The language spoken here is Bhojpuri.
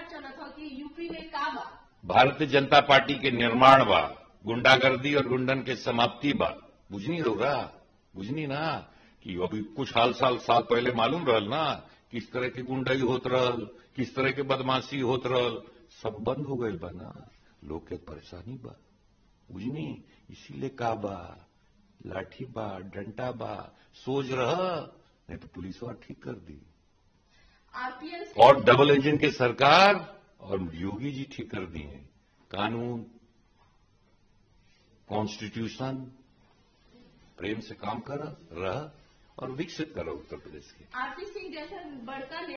लगातार चलत हो कि यूपी में का बा भारतीय जनता पार्टी के निर्माण बा गुंडागर्दी और गुंडन के समाप्ति बा बुझनी होगा बुझनी ना कि अभी कुछ हाल साल साल पहले मालूम रहल ना किस तरह के गुंडाई होत रहल किस तरह के बदमाशी होत रहल सब बंद हो गई बा ना लोग के परेशानी बा बुझनी इसीलिए का बा लाठी बा डंटा बा सोच रह नहीं तो पुलिस वाला ठीक कर दी आरपीएस और डबल इंजन के सरकार और योगी जी ठीक कर दिए कानून कॉन्स्टिट्यूशन प्रेम से काम कर रह और विकसित करो उत्तर प्रदेश के आरपी सिंह जैसा बड़का